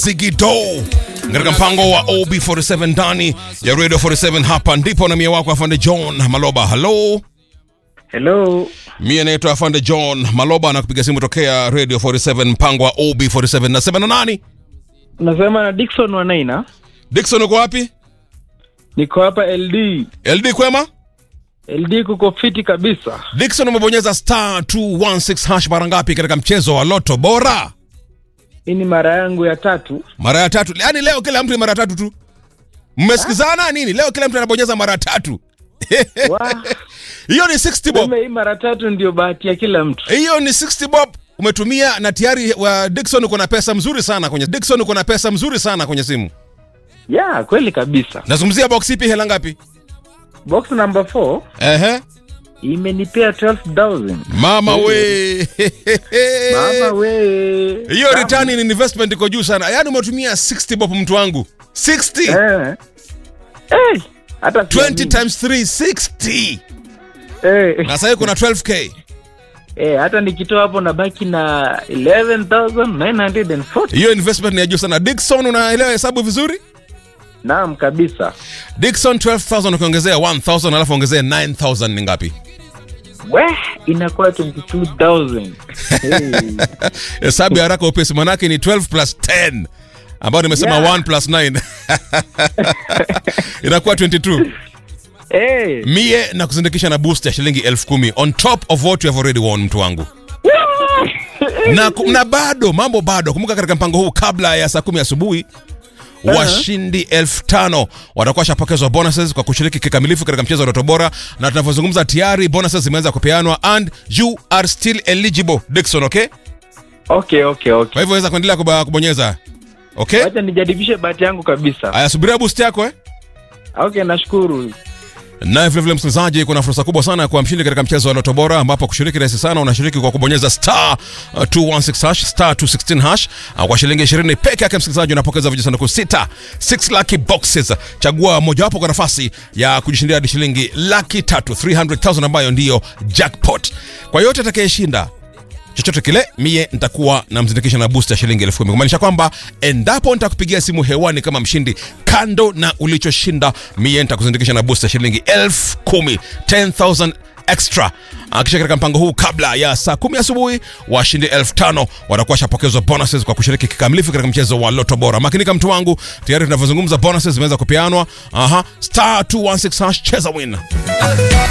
Zigido katika mpango wa OB47 ndani ya Radio 47. Hapa ndipo na mie wako afande John Maloba. Hello, Hello. mie naitwa afande John Maloba na kupiga simu tokea Radio 47 mpango wa OB47. Nasema na nani? Unasema na Dickson Wanaina. Dickson, uko wapi? Niko hapa LD. LD kwema? LD kuko fiti kabisa. Dickson, umebonyeza star 216 hash mara ngapi katika mchezo wa Loto Bora? Hii ni mara yangu ya tatu. Mara ya tatu. Yaani leo kila mtu ni mara tatu tu. Mmesikizana nini? Leo kila mtu anabonyeza mara tatu. Wa, Hiyo ni 60 bob. sema hii mara tatu ndio bahati ya kila mtu. Hiyo ni 60 bob umetumia na tayari wa Dickson uko na pesa mzuri sana kwenye Dickson uko na pesa mzuri sana kwenye simu. Ya, kweli kabisa. Nazungumzia box ipi hela ngapi? Box number 4 Ehe. imenipea 12,000. Mama we. Mama we. Hiyo Kama- return in investment iko juu sana. Yaani umetumia 60 bob mtu wangu. 60. Eh. Eh, hata 20 siamini. times 3 60. Eh, Na sasa kuna 12k. eh, hata nikitoa hapo nabaki na 11,940. Hiyo investment ni ya juu sana. Dickson unaelewa hesabu vizuri? Naam kabisa. Dickson 12000 ukiongezea 1000 alafu ongezea 9000 ni ngapi? We, inakuwa 22,000. Hey. Hesabu ya haraka upesi manake ni 12 plus 10 ambayo nimesema Yeah. 1 plus 9 inakuwa 22. Hey. Mie na kuzindikisha na boost ya shilingi elfu kumi on top of what you have already won, mtu wangu na, ku- na bado mambo bado. Kumbuka katika mpango huu, kabla ya saa kumi asubuhi washindi elfu tano watakuwa washapokezwa bonuses kwa kushiriki kikamilifu katika mchezo wa Ndoto Bora, na tunavyozungumza tayari bonuses zimeanza kupeanwa and you are still eligible Dickson, okay? Okay, okay, okay. Kwa hivyo weza kuendelea kuba- kubonyeza okay. Wacha nijaribishe bahati yangu kabisa. Aya, subiria boost yako eh? Okay, nashukuru. Naye vilevile msikilizaji, kuna fursa kubwa sana ya kuwa mshindi katika mchezo wa Loto Bora, ambapo kushiriki rahisi sana. Unashiriki kwa kubonyeza star uh, 216 hash star 216 hash uh, kwa shilingi 20 peke yake. Msikilizaji, unapokeza vijisanduku sita 6 lucky boxes. Chagua mojawapo kwa nafasi ya kujishindia hadi shilingi laki tatu 300,000 ambayo ndiyo jackpot. Kwa yote atakayeshinda chochote kile mie nitakuwa namzindikisha na boost ya shilingi elfu kumi kumaanisha kwamba endapo nitakupigia simu hewani kama mshindi kando na ulichoshinda mie nitakuzindikisha na boost ya shilingi elfu kumi 10000 extra akisha katika mpango huu kabla ya saa kumi asubuhi washindi elfu tano watakuwa shapokezwa bonuses kwa kushiriki kikamilifu katika mchezo wa loto bora makinika mtu wangu tayari tunavyozungumza bonuses zimeweza kupeanwa aha star 216 hash cheza win